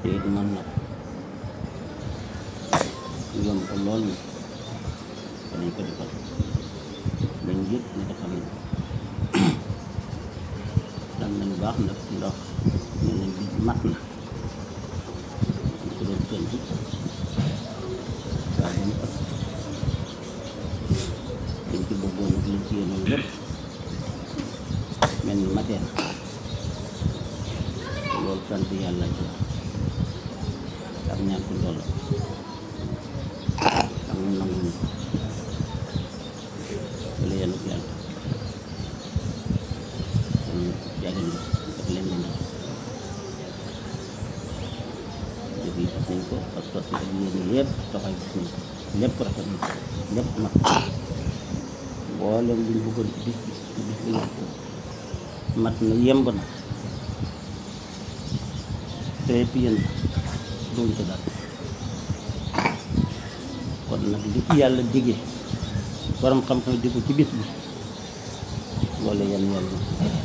te it mën na ko yomb ko lool na ko nañ ko defal bañ yëg ne defal nañ dal nañ baax nag ndax ñu nañ bi mat na ñu ko doon seen bi saa bu mat dañ ci bëggoon ak liñ ci yéenoon lépp mel ni matee na te loolu sant yàlla ci ak ñaan ko ndolla ak mu nangu ñu wala yenn ko yàlla kon jàggan bi ak leen di ndax jëf yi gis nañ ko ak sotti ak yéen yëpp taxaw gis nañ ko lépp rafet na lépp mat mboolem luñ bëggoon ci bis bi ci bis bi yëpp mat na yemb na très bien doon ko daal kon nag li ci yàlla digee borom xam-xam di ko ci bis bi loolu yan yàlla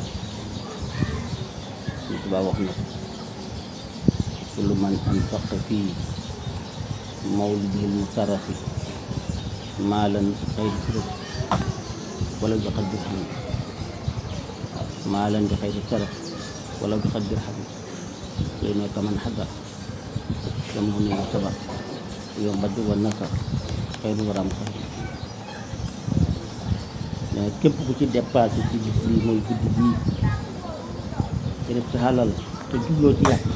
ñu tubaab wax na ko kullu man anfaqa fii mawlidil musarrafi maalan xayri sirf wala bi xaddi xam maalan bi xayri saraf wala bi xaddi xam lay nekk man xagar dam mu ne sabar yow mbajj wa nasar xëyru waram xëy mais képp ku ci dépassé ci bis lii mooy guddi bii te def ci xalal te jubloo ci yàq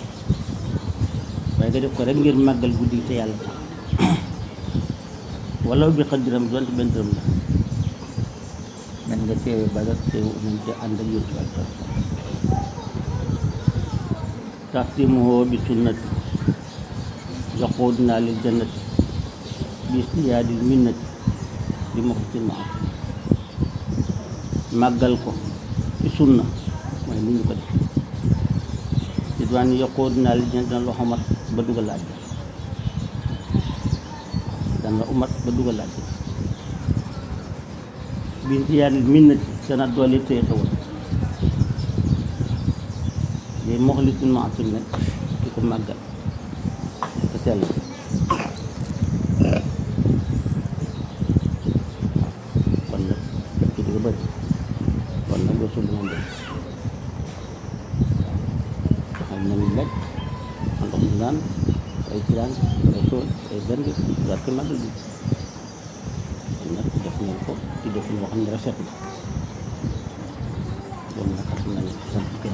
waaye nga def ko rek ngir màggal guddi te yàlla tax wala bi xaddiram donte benn dërëm la men nga teewe badar teewe nañ te ànd ak yóbbu ak taxtimuhu bi sunnati yaquduna lil jannati bi istiyaadil minnati bi muxsin ma màggal ko ci sunna mooy ni ñu ko def ridwaan yaquduna lil jannati dana la xomat ba dugal àjjana dana la umat ba dugal àjjana bi istiyaadil minnati dana doole téye xewal léegi moxlisin ma asul nag di ko màggal te sell kon nag def ci digga bëri kon nag loolu suñu moom def xam nañu lekk ndox mu naan ay ciraan ay tool ay bend war ko màggal bi kon nag def ngeen ko ci def loo xam ne rafet na loolu nag xam nañu sant kenn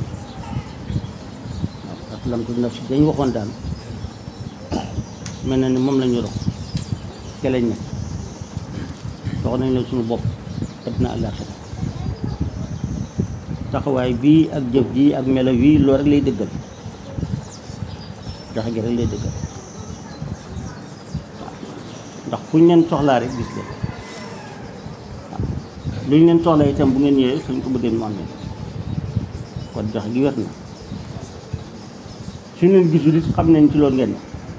waaw aslamtu nafsi dañ waxoon daal mel na ni moom la ñu dox ke lañ nekk dox nañ la suñu bopp addina àllaaxira taxawaay bii ak jëf ji ak melo wii loolu rek lay dëggal dox gi rek lay dëggal waaw ndax fu ñu leen soxlaa rek gis leen waaw lu ñu leen soxlaa itam bu ngeen ñëwee suñ ko bëggee mu am leen kon dox gi wér na su ñu gisul it xam nañ ci loolu ngeen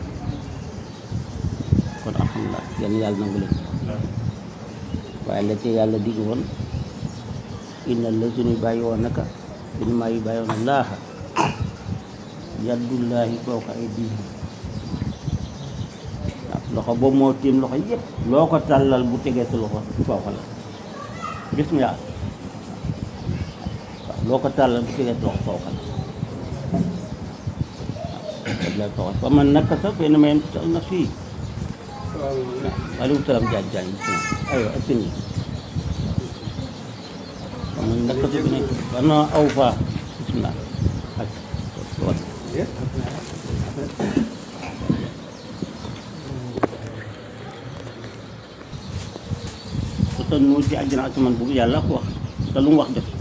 kon alhamdulilah yéen yàlla nangu leen waaye la ci yàlla digg woon inna la suñu bàyyi woon naka suñu maa yi bàyyi woon laaxa yaddullaahi fawqa aydihim waaw loxo boobu moo tiim loxo yëpp loo ko tàllal bu tegee sa loxo fawqa la gis nga waaw loo ko tàllal bu tegee sa loxo fawqa la la ko wax fa man naka sa fee na ma yem na fii waaleykum salaam jaaj jaaj aywa ak sëñ fa man naka sa bi nekk bana aw fa bismillah ak wat te nu ci àjjana ak man boobu yàlla ko wax te lu mu wax def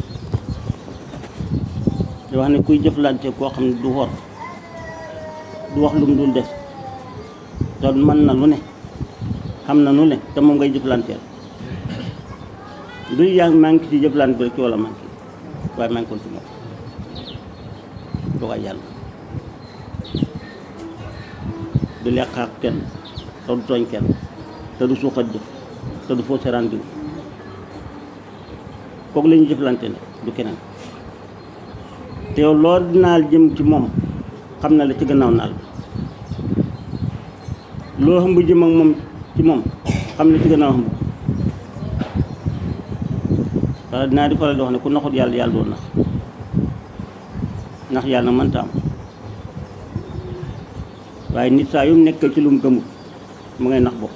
di wax ne kuy jëflante koo xam ne du wor du wax lu mu dul def te mën na lu ne xam na lu ne te moom ngay jëflanteel du yaa maa ngi ci jëflante bi rek ci wala maa ngi waaye maa ngi ko ci moom dogal yàlla du lekk ak kenn te du tooñ kenn te du suuxat jëf te du foo seraan bi kooku la ñuy jëflante ne du keneen te yow loolu dinaal jëm ci moom xam na la ci gannaaw naal bi loo xam bu jëm ak moom ci moom xam na ci gannaaw xam wala dinaa di faral di wax ne ku naxut yàlla yàlla doo nax ndax yàlla mënta am waaye nit saa yu mu nekkee ci lu mu gëmul mu ngay nax bopp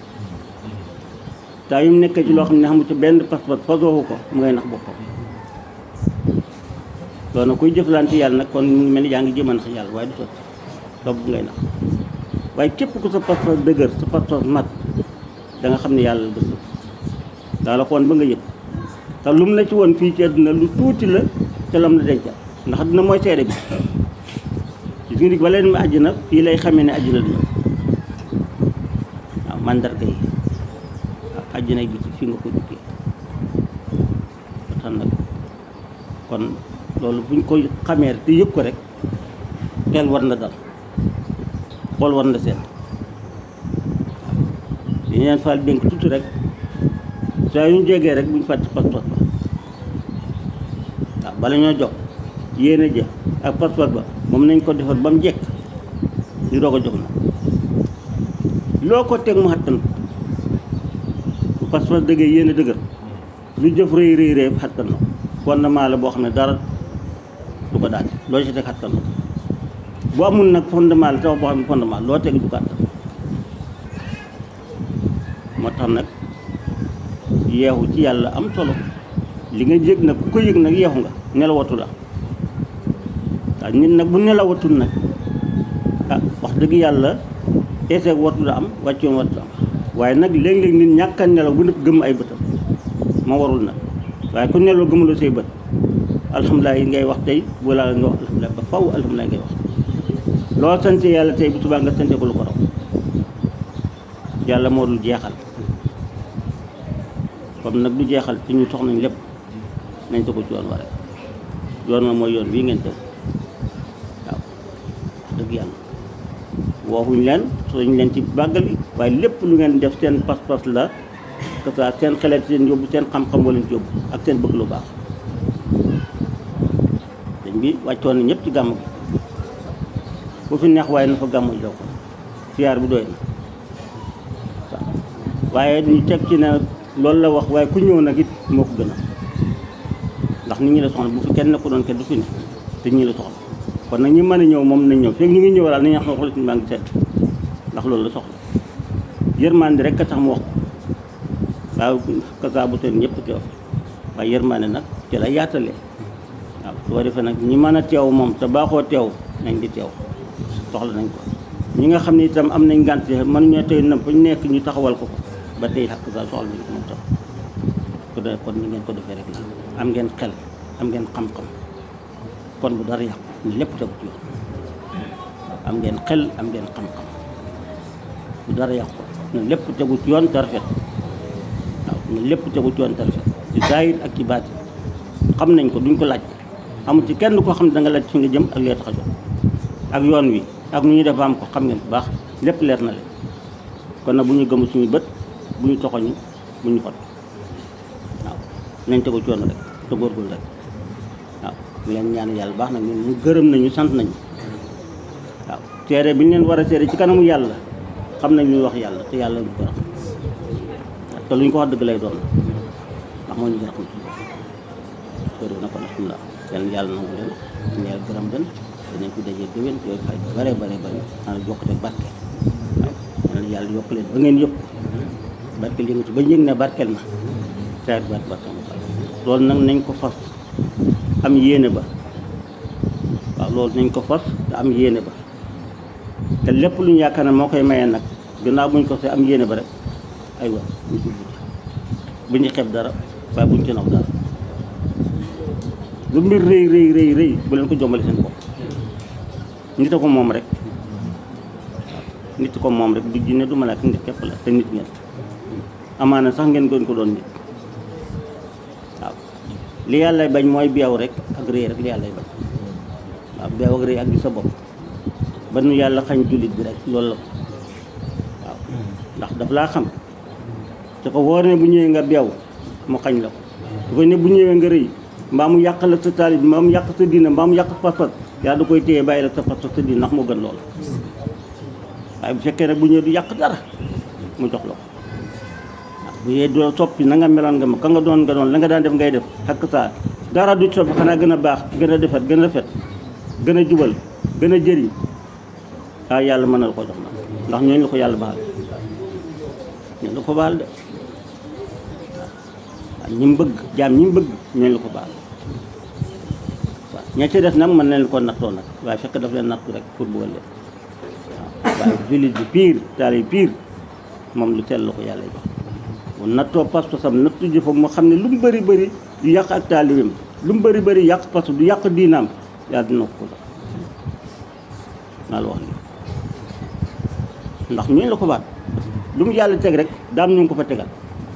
saa yu mu nekkee ci loo xam ne xamu ci benn pas-pas fasoowu ko mu ngay nax boppam loolu nag kuy jëflante yàlla nag kon mu ngi mel ni yaa ngi jéem a nax yàlla waaye du sotti loolu bu ngay nax waaye képp ku sa pas-pas dëgër sa pas-pas mat da nga xam ne yàlla la gëm daa la ko woon ba nga yëg te lu mu la ci woon fii ci àdduna lu tuuti la te lam la dencal ndax dina mooy seede bi gis nga ni ba leen ma àjjana fii lay xamee ne àjjana dina waaw mandarga yi waaw àjjana bi ci fii nga ko duggee ba tax nag kon loolu buñ koy xamee te yëg ko rek xel war na dal xool war na seet waaw dañu leen faal dénk tuuti rek saa yu ñu jegee rek buñ fàtte pas-pas ba waaw bala ñoo jox yéene ja ak pas-pas ba moom nañ ko defar ba mu jekk ñu doog a jox na loo ko teg mu xattan ko bu pas-pas dëggee yéene dëgër lu jëf rëy rëy rëy xattan na ko fondement la boo xam ne dara du ko daal loo ci teg xattan na ko bu amul nag fondement la tax boo xam ne fondement loo teg du ko attan moo tax nag yeexu ci yàlla am solo li nga yëg nag ku ko yëg nag yeexu nga nelawatu la waaw nit nag bu nelawatul nag ah wax dëgg yàlla eeseeg wartu la am wàccoon wartu am waaye nag léeg-léeg nit ñàkk a nelaw bu nëpp gëm ay bëtam ma warul nag waaye ku nelaw gëmuloo say bët alhamdulilah yi ngay wax tey bu laa nga wax alhamdulilah ba faw alhamdulilah ngay wax loo sante yàlla tey bu subaa nga sante ko lu ko raw yàlla moo dul jeexal comme nag du jeexal te ñu sox nañ lépp nañ ko ci yoon wa rek yoon ma mooy yoon bii ngeen tëw waaw dëgg yàlla waxuñ leen soñ leen ci bàggal bi waaye lépp lu ngeen def seen pas-pas la que ça seen xelet seen yóbbu seen xam-xam wala ci yóbbu ak seen bëgg lu baax dañ bi wàccoon na ñëpp ci gàmm gi bu fi neex waaye na fa gàmmu ji ko siyaar bi doy na waaw waaye ñu teg ci ne loolu la wax waaye ku ñëw nag it moo ko gën a ndax nit ñi la soxla bu fi kenn ko doon kenn du fi ne te ñi la soxla kon nag ñi mën a ñëw moom nañ ñëw fekk ñu ngi ñëw daal nañu xam ne xool suñu maa ngi seet ndax loolu la soxla yërmande rek a tax mu wax ko waaw kasa bu teen ñëpp teew fi waaye yërmande nag ci la yaatalee waaw su ko defee nag ñi mën a teew moom te baaxoo teew nañ di teew soxla nañ ko ñi nga xam ne itam am nañ ngànt mënuñoo tey na fa ñu nekk ñu taxawal ko ko ba tey xakk sa soxla nañ ko moom tam ko de kon ni ngeen ko defee rek la am ngeen xel am ngeen xam-xam kon bu dara yàqu ni lépp tegu ci yoon am ngeen xel am ngeen xam-xam bu dara yàqu ne lépp tegu ci yoon te rafet waaw ne lépp tegu ci yoon te rafet ci zaahir ak ci baati xam nañ ko duñ ko laaj amul ci kenn koo xam ne da nga laaj fi nga jëm ak lee tax a jóg ak yoon wi ak nu ñuy def ba am ko xam ngeen bu baax lépp leer na leen kon nag bu ñu gëmu suñu bët bu ñu toxoñu bu ñu xot waaw nañ tegu ci yoon rek te góorgóorlu rek waaw ñu leen ñaan yàlla baax nag ñun ñu gërëm nañu sant nañu waaw seere bi ñu leen war a seere ci kanamu yàlla xam nañ lu wax yàlla te yàlla ñu ko wax te lu ñu ko wax dëgg lay doon ndax moo ñu gën a xam suñu bopp sori na kon alhamdulilah yal na yàlla nangu leen ñu yàlla gërëm leen dinañ ko dajee déwén yooyu fay bare bare bare xanaa yokkute barke waaw yal na yàlla yokk leen ba ngeen yëpp barke li nga ci ba yëg ne barkeel na teer barke barke loolu nag nañ ko fas am yéene ba waaw loolu nañ ko fas te am yéene ba te lépp lu ñu yaakaar ne moo koy mayee nag gannaaw buñ ko see am yéene ba rek ay wa ñu jublu ci bu ñu xeeb dara waaye buñ ci naw dara lu mbir rëy rëy rëy rëy bu leen ko jombale seen bopp nit a ko moom rek waaw nit ko moom rek du jinne du malaaka nit képp la te nit ngeen amaana sax ngeen gën ko doon nit waaw li yàlla bañ mooy beew rek ak rëy rek li yàlla bañ waaw beew ak rëy ak gi sa bopp ba nu yàlla xañ jullit bi rek loolu la ko waaw ndax daf laa xam te ko wóor ne bu ñëwee nga beew mu xañ la ko su ko ne bu ñëwee nga rëy mbaa mu yàq la sa taalib mbaa mu yàq sa diina mbaa mu yàq sa pas-pas yàlla da koy téye bàyyi la sa pas-pas sa diina ndax moo gën loolu waaye bu fekkee nag bu ñëwee du yàq dara mu jox la ko waaw bu yee doo soppi na nga meloon nga ma ka nga doon nga doon la nga daan def ngay def xakk saa dara du soppi xanaa gën a baax gën a defat gën a rafet gën a jubal gën a jëriñ ah yàlla mën na la ko jox na ndax ñooñu la ko yàlla baal ñooñu la ko baal de waaw ñi mu bëgg jaam ñi mu bëgg ñooñu la ko baal waaw ña ci des nag mën nañ ko nattoo nag waaye fekk daf leen nattu rek pour bëggal leen waaw waaye jullit bi pire taal yi pire moom lu teel la ko yàlla jox bu nattoo pas-pasam nattu jëfam moo xam ne lu mu bëri bëri du yàq ak taalibeem lu mu bëri bëri yàq pas du yàq diinaam yàlla dina ko ko jox naa la wax lii ndax ñooñu la ko baat lu mu yàlla teg rek daam ñu ngi ko fa tegal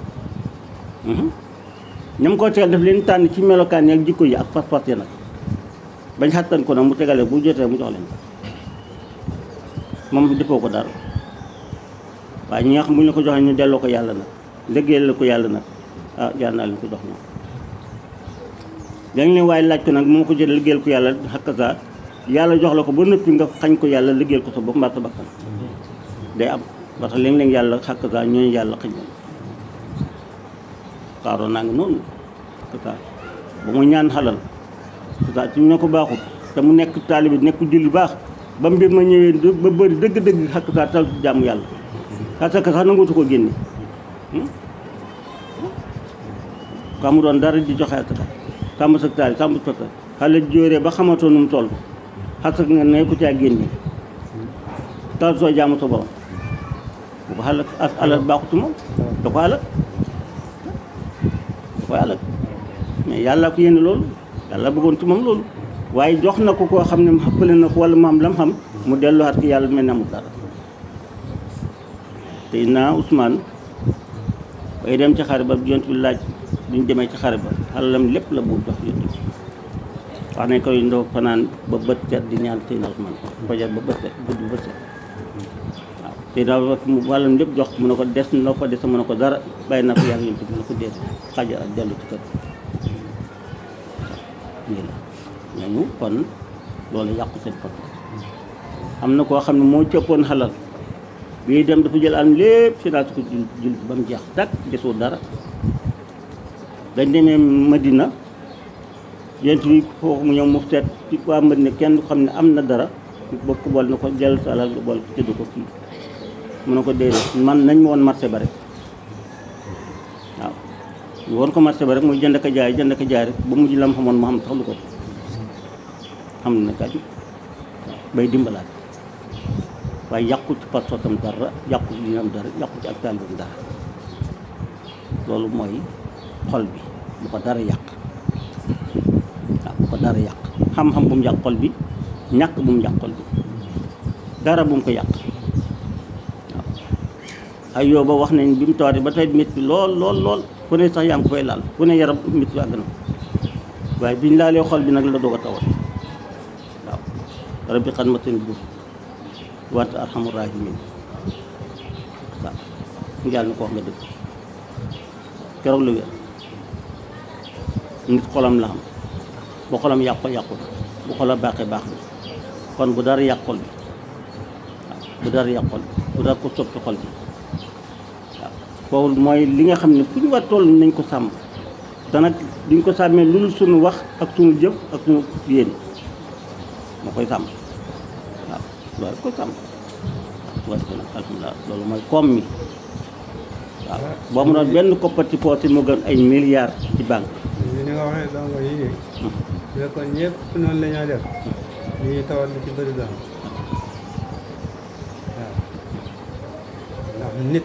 ñam koo tegal daf leen tànn ci melokaan yi ak jikko yi ak pas-pas yi nag bañ xattan ko nag mu tegalee bu jotee mu jox leen ko moom defoo ko dara waaye ñi nga xam bu ñu la ko joxee ñu delloo ko yàlla nag liggéeyal la ko yàlla nag ah yàlla naa leen ko jox ñoom dañ leen waaye laaj ko nag moo ko jël liggéeyal ko yàlla xakkasaa yàlla jox la ko ba nëppi nga xañ ko yàlla liggéeyal ko sa bopp mbaa sa bakkan day am parce que léeg-léeg yàlla xakkasaa ñooñu yàlla xëñ na xaaroon naa ngi noonu xakkasaa ba mu ñaan xalal xakkasaa ci ñu ko baaxut te mu nekk taalibi nekk julli baax ba mbir ma ñëwee ba bëri dëgg-dëgg xakkasaa tal ci jàmm yàlla parce que sax nangutu ko génne ka mu doon dara di joxe ak sàmm sa taali sàmm sa taali xale jóoree ba xamatoo nu mu toll xasak nga ne ko caa génne tal soo jaamu sa borom bu ko xalak as alal baaxutu moom da ko alal da koy alal mais yàlla ko yéene loolu yàlla bëggoon ci moom loolu waaye jox na ko koo xam ne xappale na ko wala mu am lam xam mu delluwaat ki yàlla mel ne amul dara te naa Ousmane bay dem ci xare ba yont bi laaj duñ demee ci xare ba alalam lépp la buur jox yont bi wax nañ koy ndoo fanaan ba bët set di ñaan Seydina Ousmane fajar ba bët set guddi bët set waaw Seydina mu wàllam lépp jox mu ne ko des na ko des mu ne ko dara bàyyi naa ko yàlla yont bi mu ne ko dee xaja ak dellu ci kër nii la ñooñu kon loolu yàqu seen pot am na koo xam ne moo cëppoon xalal bii dem dafa jël am lépp financé ko jul jul ba mu jeex takk desoo dara dañ demee Madina yent bi foofu mu ñëw mu seet ci waa Madina kenn xam ne am na dara bokk bool na ko jël sa alal bool ko tëdd ko kii mu ne ko déedéet man nañ ma woon marché ba rek waaw ñu woon ko marché ba rek muy jënd ka jaay jënd ka jaay rek ba mujj lam xamoon mu xam sax lu ko xam na kaju bay dimbalaat waaye yàqu ci pas-pasam dara yàqu ci dinam dara yàqu ci ak taalibam dara loolu mooy xol bi bu ko dara yàq waaw bu ko dara yàq xam-xam bu mu yàq xol bi ñàkk bu mu yàq xol bi dara bu mu ko yàq waaw ay yow ba wax nañ bi mu tawatee ba tey métti lool lool lool fu ne sax yaa ngi ko fay laal fu ne yaram métti àgg na waaye biñ laalee xol bi nag la doog a tawat waaw rabbi xan ma seen buur wante arhamur rahimin waaw mu jàll na ko wax nga dëgg keroog la wér nit xolam la xam bu xolam yàqu yàqu na bu xolam baaxee baax na kon bu dara yàq xol bi waaw bu dara yàq xol bi bu dara ko soppi xol bi waaw foofu mooy li nga xam ne fu ñu war toll nañ ko sàmm te nag duñ ko sàmmee lu dul suñu wax ak suñu jëf ak suñu yéene moo koy sàmm waaw loolu ko sàmm waaw su ko nag alhamdulilah loolu mooy koom mi waaw boo mu doon benn koppati pooti moo gën ay milliards ci banque ni nga waxee dongo yi de bu fekkoon ñëpp noonu la ñoo def li ñuy tawat lu ci bëri doon waaw ndax nit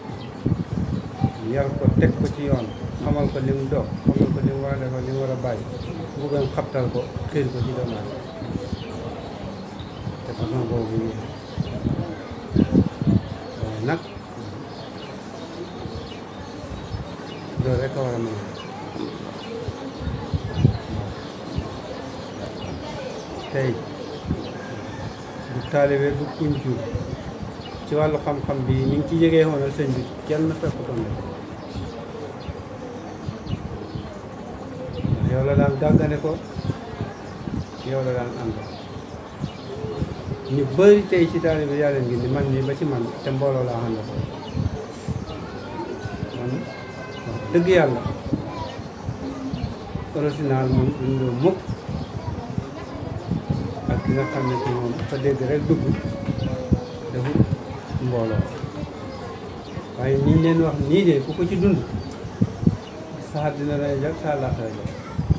yar ko teg ko ci yoon xamal ko li mu doog xamal ko li mu war a defal li mu war a bàyyi bëggoon xabtal ko xiir ko ci doomu aadama te façon boobu ñu waaye nag loolu rek a war a mën a tey du taalibe du kuñ jur ci wàllu xam-xam bi ni ngi ci jegee woonal sëñ bi kenn fekkutoon la yow la daan gàggane ko yow la daan ànd ñu bëri tey ci taalibe yàlla ngi ni man nii ba ci man te mbooloo laa ànd ko man wax dëgg yàlla original moom dundoo mukk ak ki nga xam ne ci moom fa dégg rek dugg defut mbooloo waaye niñ leen wax nii de ku ko ci dund saa dina lay jag saa laax lay jag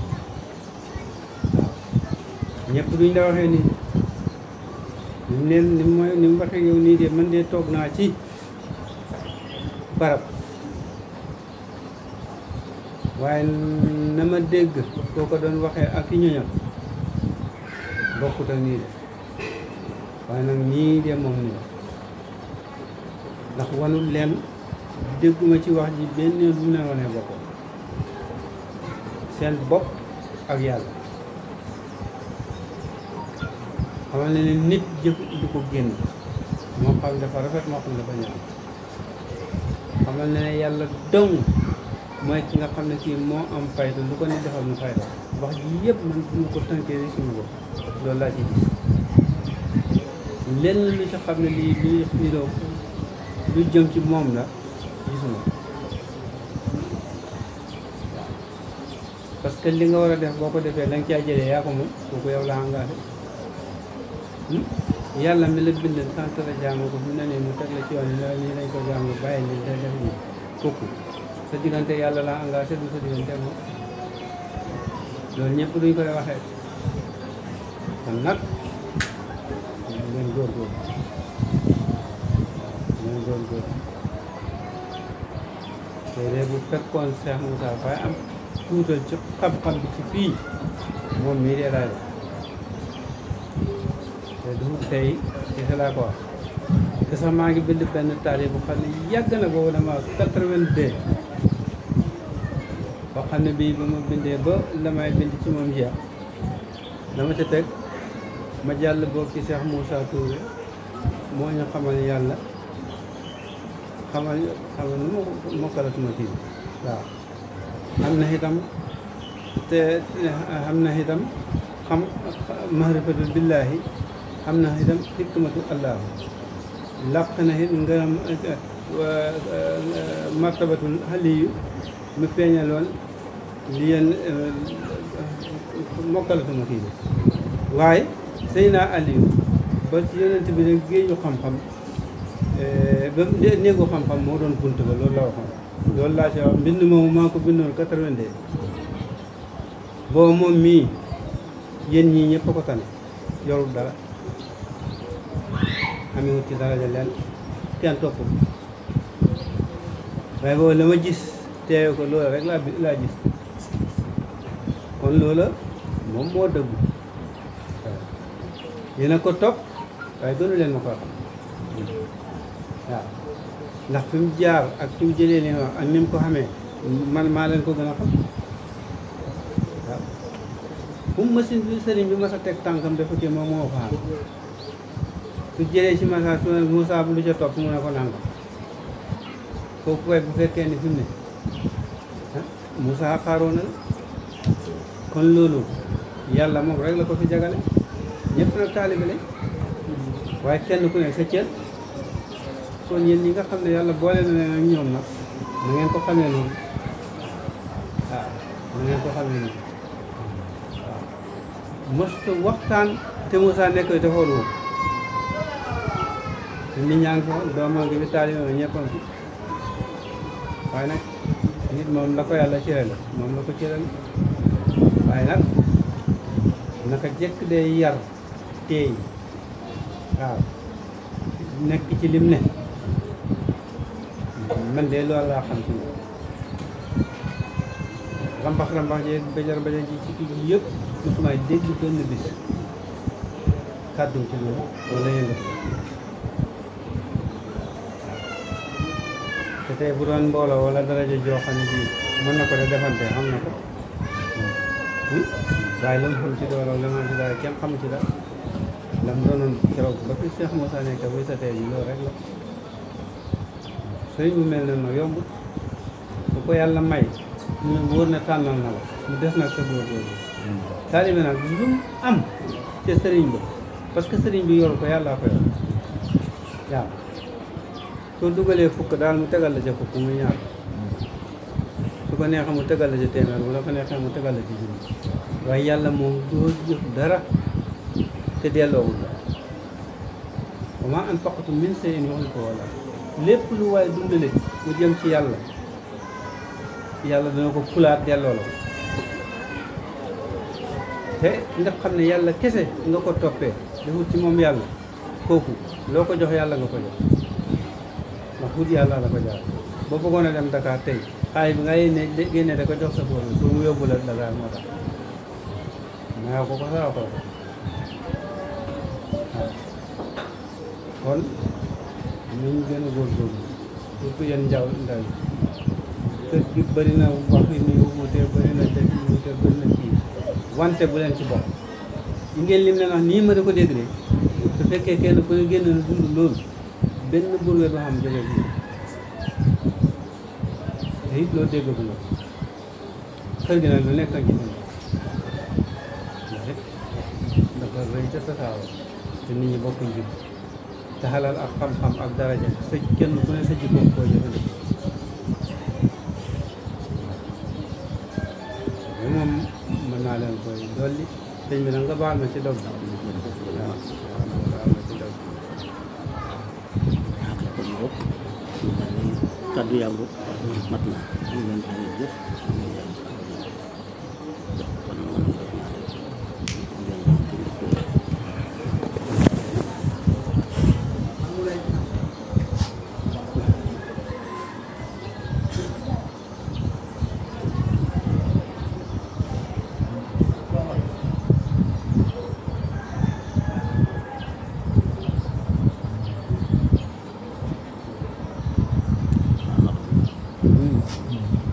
waaw ñëpp duñ la waxee nii ni mu leen ni mu ni mu waxee yow nii de man de toog naa ci barab waaye na ma dégg koo ko doon waxee ak i ñoñam bokkut ak nii de waaye nag nii de moom nii ndax wanul leen dégguma ci wax ji benn lu mu leen wanee boppam seen bopp ak yàlla xamal ne ne nit jëf du ko génn moo xam dafa rafet moo xam dafa ñaaw xamal ne ne yàlla dong mooy ki nga xam ne kii moo am fayda lu ko ne defal mu fayda wax ji yëpp man bu ma ko tënkee rek suñu bopp loolu laa ci gis lenn lu ci xam ne lii luy xiroo lu jëm ci moom la gisuma parce que li nga war a def boo ko defee la nga caa jëlee yaa ko moom kooku yow la engagé yàlla mi la bind sant la jaamu ko fi mu ne nii mu teg la ci yoon yi la nii lañ ko jaamu bàyyi li da def nii kooku sa diggante yàlla la engagé du sa diggante ak moom loolu ñëpp duñ koy waxee kon nag ngeen góorgóorlu ngeen góorgóorlu te de bu fekkoon Cheikh Moussa Faye am tuutal ci xam-xam bi ci fii moom mii de laay te du tey ci laa ko wax te sax maa ngi bind benn taarix bu xam ne yàgg na boobu dama 82 boo xam ne bii ba ma bindee ba la may bind ci moom jeex dama ca teg ma jàll boobu ci Cheikh Moussa Touré moo ñu xamal yàlla xamal xamal nu ma mokkalatuma kii waaw am na itam te am na itam xam mahrifatul billaahi am na itam hikmatu allahu làq na it ngërëm martabatul xaliyu mu feeñaloon li yéen mokkalatuma kii bi waaye sëy naa Aliou ba ci yonent bi rek géeju xam-xam ba néegu xam-xam moo doon bunt ba loolu la waxoon loolu laa ci wax mbind moomu maa ko bindoon 82 boobu moom mii yéen ñii ñëpp a ko tane yorul dara amewut ci daraja leen kenn topp waaye boobu la ma gis teewe ko loola rek laa bi- laa gis kon loola moom moo dëggu waaw yéen a ko topp waaye gënu leen ma ko xam waaw ndax fi mu jaar ak fi mu jëlee li wax ak ni mu ko xamee man maa leen ko gën a xam waaw fu mu machine bi sëriñ bi mas a teg tànkam dafa kii moom moo ko xam su jëlee ci message su ne Moussa bu lu ca topp mu ne ko nangam kooku koy bu fekkee ni fi mu ne ah Moussa xaaroo na la kon loolu yàlla moom rek la ko fi jagale ñëpp nag taalibe lañ waaye kenn ku ne sa cër kon yéen ñi nga xam ne yàlla boole na leen ak ñoom nag na ngeen ko xamee noonu waaw na ngeen ko xamee noonu waaw mosta waxtaan te Moussa nekk te xoolu te nit ñaa ngi fa doomam ngi fi taalibe ma ñëpp a ngi fi waaye nag nit moom la ko yàlla cëral moom la ko cëral waaye nag naka jekk day yar teey waaw nekk ci lim ne man de loolu laa xam ci moom rambax rambax jeeg bajar bajar ji ci kii bi yëpp mosuma dégg benn bis kàddu ci loolu wala yëngat te tey bu doon mbooloo wala daraja joo xam ne bii mën na ko de defante xam na ko waaye la mu xam ci doole la mu xam ci dara kenn xamu ci dara la mu doonoon keroog ba fi Cheikh Moussa nekk buy sa tey ji loolu rek la sëriñ bu mel ne noonu yombut bu ko yàlla may ñu ne wóor na tànnal na la mu des nag sa góorgóorlu taalibe nag lu mu am ca sëriñ ba parce que sëriñ bi yoru ko yàllaa ko yor yàlla soo dugalee fukk daal mu tegal la ca fukk muy ñaar su ko neexee mu tegal la ca téeméer bu la ko neexee mu tegal la ci junni waaye yàlla moom doo jëf dara te delloowul la wa maa anfaqtum min shay'in yukhlifuhu wala lépp lu waaye dundale mu jëm ci yàlla yàlla dana ko fulaat delloo la te nga xam ne yàlla kese nga ko toppee defut ci moom yàlla kooku loo ko jox yàlla nga ko jox ndax wut yàlla la ko jaar boo bëggoon a dem Dakar tey xaay bi nga yéene génne da ko jox sa bopp pour mu yóbbu la Dakar moo tax maa ko ko saa ko waaw kon nañ gën a góorgóorlu surtout yéen njaw ndaw yi kër gi bëri na wax yi nii wuute bëri na def yi wuute bëri na kii wante bu leen ci bokk yi ngeen lim leen wax nii ma da ko dégg de su fekkee kenn ku ne génn na dund loolu benn burwe du xam jóge bi te it loo dégg bu la kër gi nag lu nekk ci dund dafa rëy te tasaaroo te nit ñi bokkuñ jib te xalal ak xam-xam ak daraja sa kenn ku ne sa jikkoom koo jëfandikoo bi moom mën naa leen koy dolli sëñ bi nag nga baal ma ci dog bi waaw baal ma ci dog bi ak kon boog ñu mel ni kàddu yaa ngoog mat na am leen ay jëf am leen ay jëf kon mën na def naa rek ngeen doon ci liggéey Hmm.